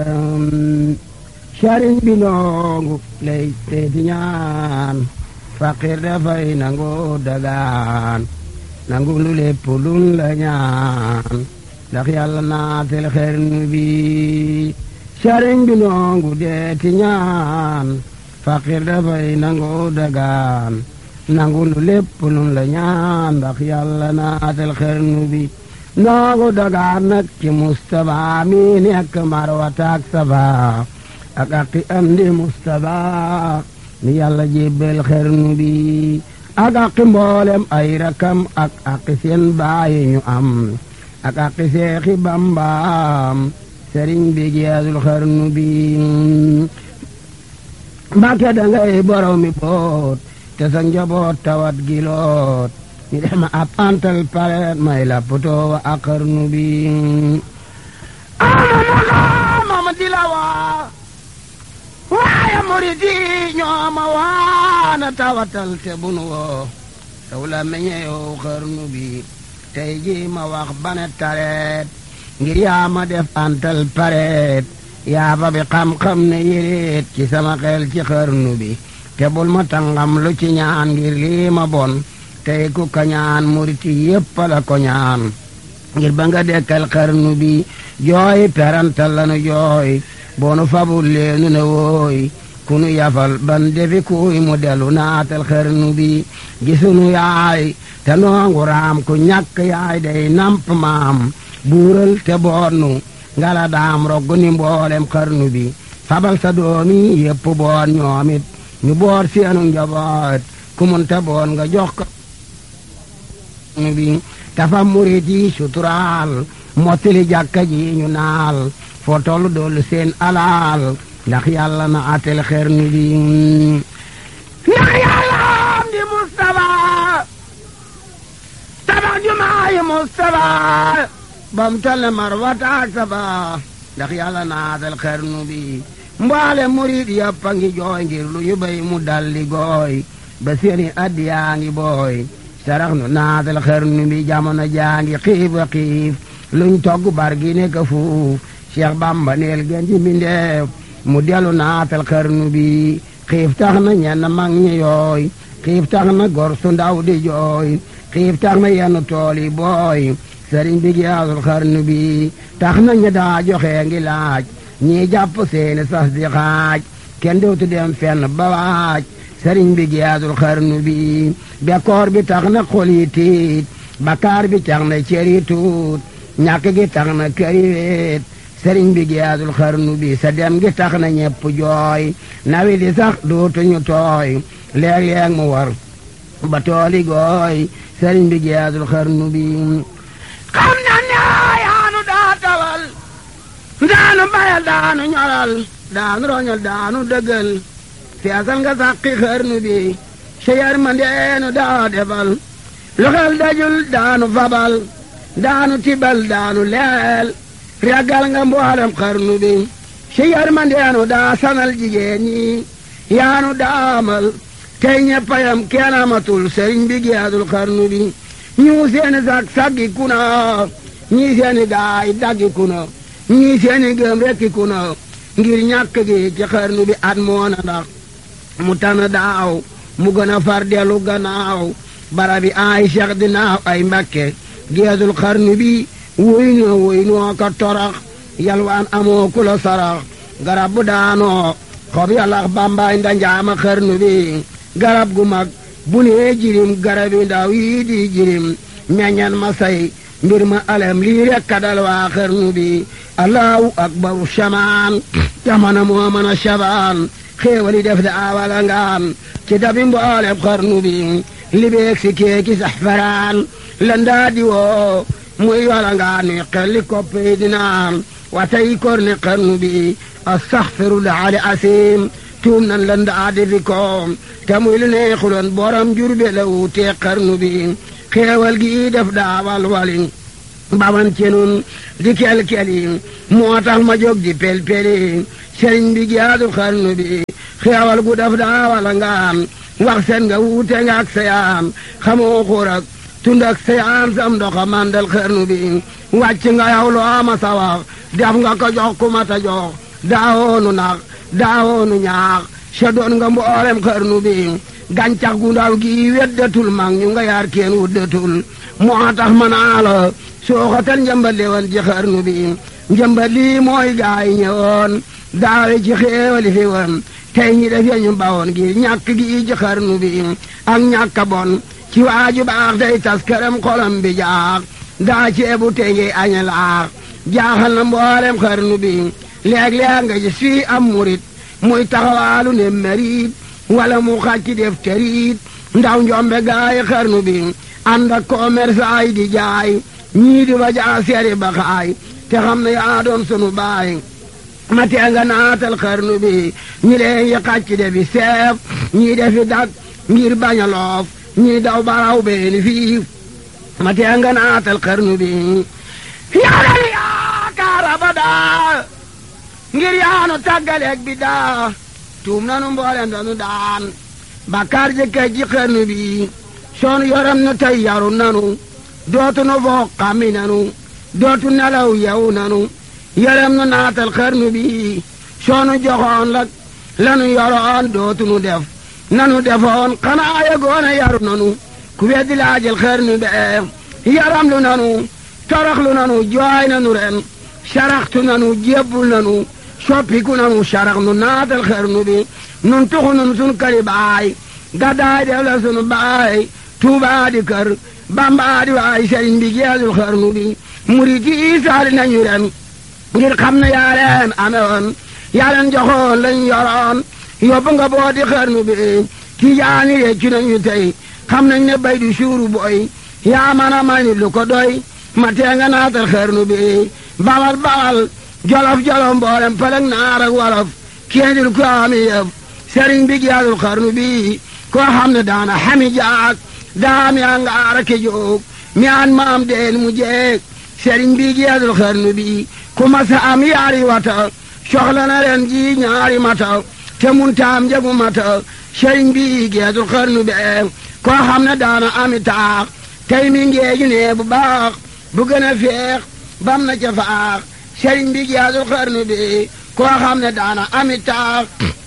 sëriñ bi noongu lay teeti ñaan faqir dafay nangu dagaan nangu lu lépp lun la ñaan ndax yàlla naatel xernu bi sëriñ bi noongu deeti ñaan faqir dafay nangu dagaan nangu lu lépp lun la ñaan ndax yàlla naatel xernu bi noongu dagaan nag ci Mustapha mi nekk Marwata ak Safa ak aqi am di Mustapha mi yàlla jébbal xernu bi ak aqi mboolem ay rakam ak aqi seen baayi ñu am ak aqi seexi bambaam sëriñ bi geesul xernu bi mbàkke dangay borow mi boot te sa njaboot tawat giloot ñu dem ab antal pareet may la potoo wa ak xernu bi ama di la waa waaye murid yi ñoo ma waana tawatal te bunu woo taw la meññeew xarnu bi tey ji ma wax bane tareet ngir yaa ma def antal pareet yaa ba bi xam-xam ne yéreet ci sama xel ci xarnu bi te bul ma tangam lu ci ñaan ngir lii ma bon tey ku ka ñaan murid yi yépp la ko ñaan ngir ba nga dekkal xarnu bi jooy perantal lanu jooy boonu fabul leenu ne wooy kunu yafal ban defi kuy mu delu naatal xarnu bi gisunu yaay te noongu raam ku ñàkk yaay day namp maam buural te boonu ngala daam roggu ni mboolem xarnu bi fabal sa doomi yépp boon ñoomit ñu boor seenu njaboot ku mun te boon nga jox ko bi tafa murit yi suturaal mottali jàkka ji ñu naal foo tollu doolu seen alaal ndax yàlla na atel xernu bi ndax yàlla am di Mustafa tabax jumaayi Mustafa bam tale marwata ak saba ndax yàlla na atel xernu bi mbaale murit yàppa ngi jooy ngir lu ñu bay mu dalli gooy ba seeni addiyaa ngi booy sarax nu naatal xernu bi jamono jaa ngi xiif a xiif luñ togg bar gi ne ka fuuf Cheikh Bamba neel gën ji mbindeef mu delu naatal xarnu bi xiif tax na ñenn mag ñi yooy xiif tax na gor su ndaw di jooy xiif tax na yenn tool yi booy sëriñ bi giyaasul xarnu bi tax na ñi daa joxe ngi laaj ñii jàpp seeni sas di xaaj kenn dootu dem fenn ba waaj sëriñ bi giyaasul xarnu bi bekkoor bi tax na xol yi tiit bakaar bi tax na cër yi tuut ñàkk gi tax na kër yi weet sëriñ bi giyaasul xarnu bi sa dem gi tax na ñepp jooy nawi di sax dootuñu tooy léeg-léeg mu war ba tooli gooy sëriñ bi giyaasul xarnu bi xam na ne yaanu daa tawal daanu bayal daanu ñoral daanu roñal daanu dëggal feesal nga sàqi xarnu bi sa yar ma ndeenu daa defal lu xel dajul daanu fabal daanu tibal daanu leel ragal nga mboolem xarnu bi si yërmandeenu daa sanal jigéen ñi yaanu daamal tey ñeppayam kenn amatul sëriñ bi geedul xarnu bi ñu seeni sag saggi kuna ñii seeni gaay daggi kuna ñii seeni gëm rekki kuna ngir ñàkk gi ci xarnu bi at moona ndax mu tana daaw mu gën a far dellu gannaaw barabi ay cheikh dinaaw ay mbakke geedul xarnu bi wuy noo wuy noo ka torax yalwaan amoo ku la sarax garab bu daanoo xob yalax bambaay ndanjaama xarnu bi garab gu mag bu nee jirim garab yi ndaw yii di jirim meññan ma say mbir ma alem lii rek kadal waa xarnu bi allahu akbaru shamaan jamana moo mën a shabaan xéewali def da awala ngaan ci dabi mbooleb xarnu bi libeeg si keeki sax faraan landaa di woo muy wala ngaa ni xelli kopp yi di naan watay kor ni xarnu bi astaxfirullah ali asim tuum nan la ndaa di fi koom te muy lu neexuloon borom jurbe la wuutee xarnu bi xeewal gi def daawal wali baban ci nun di kel-keli moo tax ma jóg di pel-peli sëriñ bi giyaadu xarnu bi xeewal gu def daawal ngaan wax seen nga wuute nga ak sayaan xamoo xurak tund ak sayaan sam ndoxa mandal xarnu bi wàcc nga yow loo ma sa wax def nga ko jox ku ma ta jox daawoonu nax daawoonu ñaax sa doon nga mboolem xarnu bi gàncax gu ndaw gi weddatul mag ñu nga yaar kenn wuddatul moo tax ma naa la sooxatal njëmbat li woon ci xarnu bi njëmbat lii mooy gaay ñëwoon daawe ci xéewali fi woon tey ñi def ñu bawoon gi ñàkk gi ci xarnu bi ak ñàkk a bon ci waaju baax day tas këram xolam bi jaax daa ceebu tey ngi añe laax jaaxal na mboolem xarnu bi léeg-léeg nga gis fii am murit muy taxawaalu ne merit wala mu xàcc def terit ndaw njombe gaay xarnu bi ànd ak commerçant yi di jaay ñii di ba jaa seeri ba xaay te xam ne yaa doon sunu baay ma tee nga naatal xarnu bi ñi leen yi xàcc de bi seef ñii defi dak ngir bañ a loof ñii daw baraw beeni fiif ma tee nga naatal xarnu bi yaaral yaakaar abadaa ngir yaanu tàggaleeg bi daa tuum nanu mboolem danu daan bakkaar jëkkee ji xarnu bi soonu yoram nu tey yaru nanu dootu nu foog xammi nanu dootu nelaw yew nanu yaram nu naatal xarnu bi soonu joxoon la lanu yoroon dootu nu def nanu defoon xanaa yegoona yaru nanu ku weddi laajal xarnu bee yaram lu nanu toroxlu nanu jooy nanu ren saraxtu nanu jébbul nanu soppiku nanu sarax nu naatal xarnu bi nun tuxu nun sun këri baay gaddaay def la sunu baay tuubaa di kër bambaa di waay sëriñ bi geesul xarnu bi murit yi saali nañu ren ngir xam ne yaa leen amewoon yaa leen joxoon lañ yoroon yóbbu nga booti xarnu bi tijaani réccu nañu tey xam nañ ne bay du suuru boy yaa man a may nit lu ko doy ma tee nga naatal xarnu bi bawal bawal jolof jolof mboolem pelek naar ak wolof kéendil ko ami yëf sëriñ bi geesul xarnu bi koo xam ne daana xami jaak daa mi angaar ke jóog mi an maam deen mu jeeg sëriñ bi geesul xarnu bi ku masa am yaari wata soxla na ren ji ñaari mata te mun taam njegu mata sëriñ bi geesul xarnu be koo xam ne daana ami taax tey mi ngeeju ne bu baax bu gën a feex bam na ca faax sëriñ bi geesul xarnu bi koo xam ne daana ami taax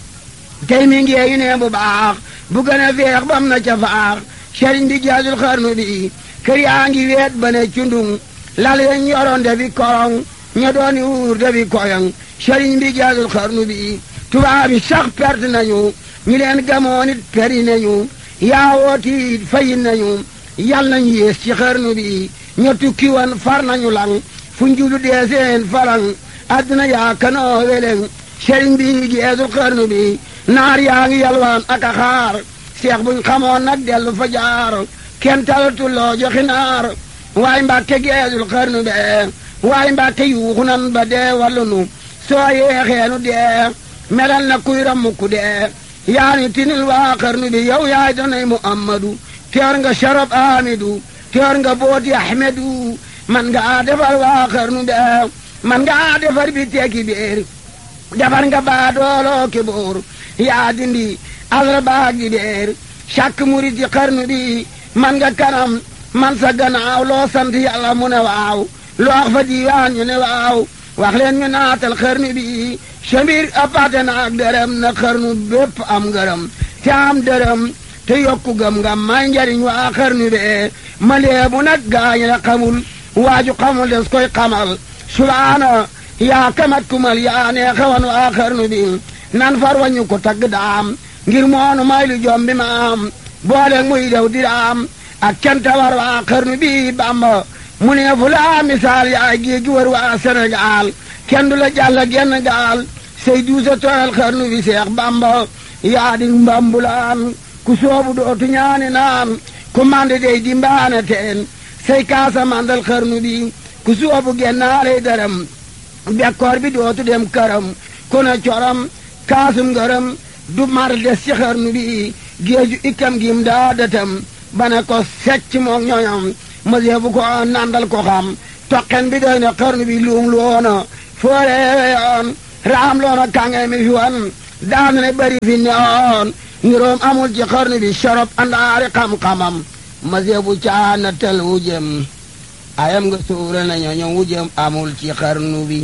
tey mi ngeeju ne bu baax bu gën a feex bam na ca faax sëriñ bi geesul xarnu bi kër yaa ngi weet ba ne cundung lal yeñ yoroon defi korong ña dooni wuur defi koyong sëriñ bi geesul xarnu bi tubaab yi sax perte nañu ñi leen gamoon it peri nañu yaawootiit fayin nañu yal nañu yées ci xarnu bi ña tukki woon far nañu lang fu njulu dee seen falang adduna yaa kanoo weleng sëriñ bi geesul xarnu bi naar yaa ngi yalwaan ak a xaar seex buñ xamoon nag dellu fa jaar kenn talatul loo joxi naar waay mbàkke geesul xarnu be waay mbàkke yuuxu nan ba dee wallu nu soo yeexeenu dee melal na kuy rammuku dee yaani tinil waa xarnu bi yow yaay danay muhammadu teer nga sharab amidu teer nga booti ahmedu man nga defar waa xarnu be man nga defar bi teeki biir defar nga baa dooloo ki boor yaa dindi alra baag di beer càkk murit ci xarnu bi man nga kanam man sa gannaaw loo sant yàlla mu ne waaw loo wax fa diiwaan ñu ne waaw wax leen ñu naatal xarnu bi sa mbir apate na ak dërëm na xarnu bépp am ngërëm te am dërëm te yokku gëm nga may njariñ waa xarnu bee ma leebu nag gaañ la xamul waaju xamul des koy xamal subaana yaa kamat kumal yaa nee xawan waa xarnu bi nan far wañu ko tagg daam ngir moonu may lu jom bi ma am boole muy dew diraam ak canta war waa xarnu bi bamba mu ne fu laa misaal yaay géegi war waa Sénégal kenn du la jàll genn gaal say duusa tooyal xarnu bi seex bamba yaa di mbambulaan ku soobu dootu ñaani naan ku mande dey di mbaane teen say kaasa mandal xarnu bi ku soobu gennaaley dërëm bekkoor bi dootu dem këram ku ne coram kaasum ngërëm du mar des ci xarnu bi géeju ikkam gim daa dëtam ba ne ko secc moog ñoñam mësee bu ko nandal ko xam toqen bi doy na xarnu bi luum loona fooreewe yoon raam loona kànge mi fi wan daanu ne bari fi neoon niroom amul ci xarnu bi sorop andaari xam-xamam mësee bu caana tel wujëm ayam nga suura na ñoñom wujëm amul ci xarnu bi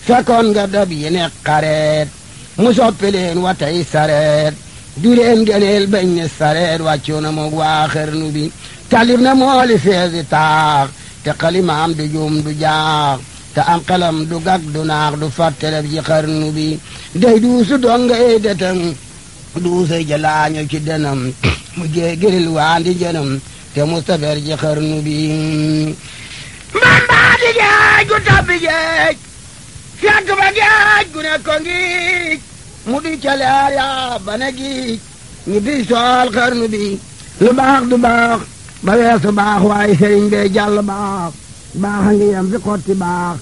fekkoon nga dab yi ne xareet mu soppi leen wa tey sareet du leen gëneel bañ ne sareet wàccu na moog waa xarnu bi talib na mooli feesi taax te xalimaam du juum du jaax te am xelam du gag du naax du fàtteleb ci xarnu bi day duusu donga ey detam duusa jalaaño ci denam mu géegiril waandi jënam te mustafer ci xarnu bi mbambaa di geej gu tabbi geej fekk ba geej gu ne ko ngiij mu di ca leer yaa ba ne giij ñu di sool xarnu bi lu baax du baax ba weesu baax waaye sëriñ bee jàll baax baax a ngi yem fi xotti baax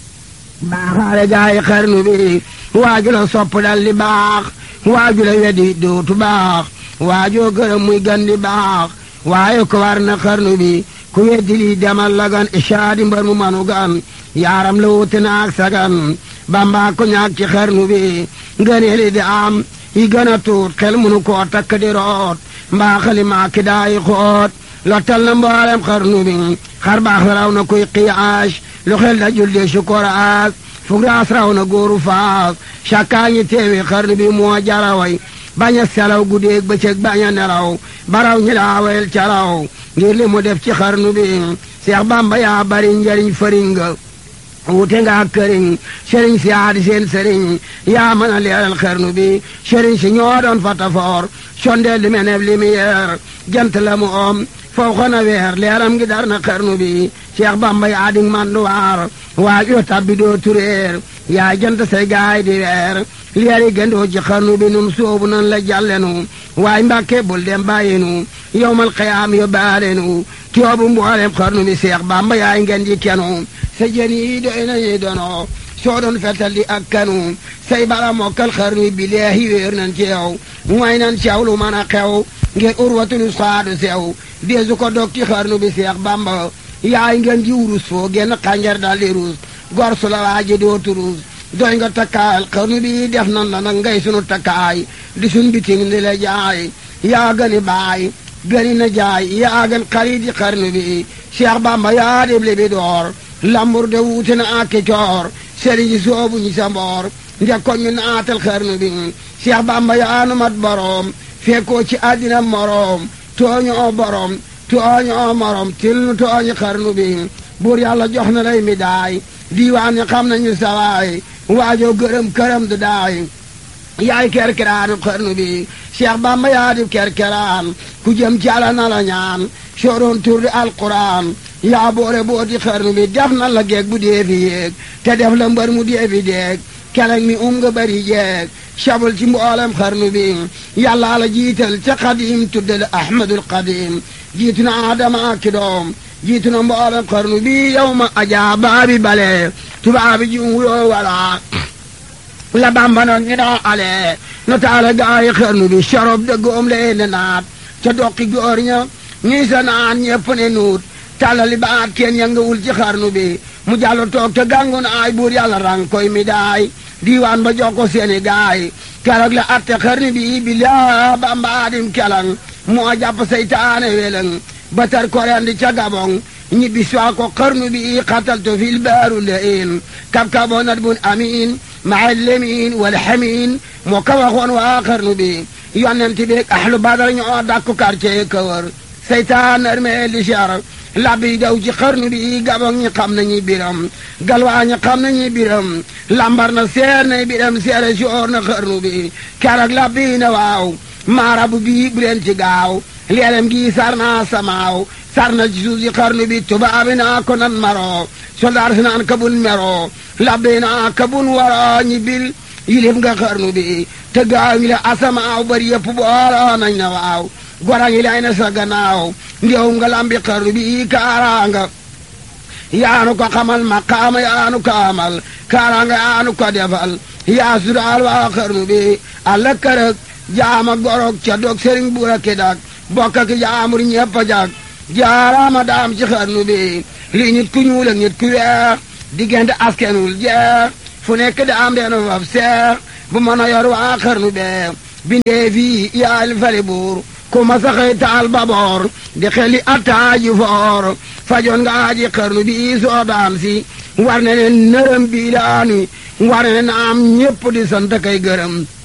baaxaale gaa yi xarnu bi waaju la sopp dal di baax waaju la wedi dootu baax waajoo gërëm muy gan di baax waaye ko war na xarnu bi ku weddi lii demal la gan ishaadi mbar mu manu gan yaaram la wuute naag sagan bamba ko ñaag ci xarnu bi ngëneeli di am yi gën a tuut xel munu koo takk di root mbaa xali maa ki daayi xoot lottal na mboolem xarnu bi xar baax raw na kuy qiyaas lu xel da julde sukoraas fugraas raw na góoru faas cakkaa ngi teewi xarnu bi moo jaraway bañ a selaw guddeeg bëccëg bañ a nelaw baraw ñi daawel calaw ngir li mu def ci xarnu bi seex bamba yaa bari njariñ fëriñ nga wute nga ak këriñ sëriñ si aadi seen sëriñ yaa mën a leeral xarnu bi sëriñ si ñoo doon fatafoor sondeel li meneb lumière jant la mu om foo xona weer leeram ngi dar na xarnu bi Cheikh Bamba yaa di manduwaar waa yoo tabbi doo tureer yaa jant say gaay di weer leeri gëndoo ci xarnu bi nun soobu nan la jàllenu waay mbàkke bul dem bàyyinu yowmal qiyaam yo baalenu tiyoobu mboolem xarnu bi Cheikh Bamba yaay ngeen di kenu sa jën yi doy nañu dono soo doon fetal di ak kanu say bala mokkal xarnu bi leehi wéer nan ci yow mooy nan caw lu mën a xew ngir urwatul saadu sew deesu ko dog ci xarnu bi Cheikh Bamba yaay ngeen ji wurus foo genn xànjar dal di ruus gor su la waaji dootu ruus doy nga takkaayal xarnu bi def nan la nag ngay sunu takkaay di sun biting di la jaay yaa gëni baay gëni na jaay yaa gën xarit yi xarnu bi Cheikh Bamba yaa dib li bi door lambur de wuute na ak coor sëriñ si soobu ñi sa mboor ndek ko ñu naatal xarnu bi Cheikh Bamba yaa nu mat boroom fekkoo ci àddina moroom tooñoo borom tooñoo morom til nu tooñi xarnu bi buur yàlla jox na lay mi daay diiwaan ñi xam nañu sawaay waajoo gërëm këram du daay yaay kerkeraanu xarnu bi Cheikh Bamba yaa di kerkeraan ku jëm ci ala na la ñaan sooroon tur di alquran yaa boore booti xarnu bi def na la geeg bu dee fi yéeg te def la mbër mu dee fi deeg keleng mi um nga bari jeeg sabul ci mboolem xarnu bi yàlla la jiital ca xadim tuddal ahmadul xadim jiitu na adama ak doom jiitu na mboolem xarnu bi yow ma ajaa baabi bale tubaabi ji wuyoo wala la bamba noon ñu doo ale no taala gaayi xarnu bi sorob de goom lee ne naat ca doqi góor ña ñii sa naan ñepp ne nuut tàllali baat kenn yëngawul ci xarnu bi mu jàllo toog te gàngu na ay buur yàlla rang koy mi daay diiwaan ba jox ko seeni gaay keroog la atte xarnu bi bi laa bambaadim kelang moo jàpp seytaane weleng ba tar korendi ca gabong ñibbi soo ko xarnu bi xataltu fil baaru lein kab kaboo nat bun amin maa lemin wal xamin moo ka waxoon waa xarnu bi yonent bi ahlu badar ñoo dakku quartier kawër seytaan armee li cher labbi daw ci xarnu bi gabong ñi xam nañu biram galwaa ñi xam nañu biram lambar na seer na biram seere soor na xarnu bi keroog labbi na waaw maarabu bi bu leen ci gaaw leelem gi sar naa samaaw sar na ci suuf si xarnu bi tubaabi naa ko nan maro soldaar si naan kabun mero labbi naa kabun waro ñi bil yilif nga xarnu bi te gaaw ngi la asamaaw bari yëpp booloo nañ na waaw gora ngi lay na sa gannaaw ndew nga lambi xarnu bi kaaraanga yaanu ko xamal maqaama yaanu ko amal kaaraanga yaanu ko defal yaa sudaal waa xarnu bi alla kërëg jaama gorog ca dog sëriñ buura ki dak bokk ak jaamur ñepp a jag jaaraama daam ci xarnu bi lii nit ku ñuul ak nit ku weex diggante askenul jeex fu nekk daam deenu faf seex bu mën a yor waa xarnu bee bindee fii yaal fali buur ku ma saxee taal baboor di xeli attaaji foor fajoon nga aji xarnu bi soo daam si war ne leen nërëm bii laani ware na am ñépp di sant kay gërëm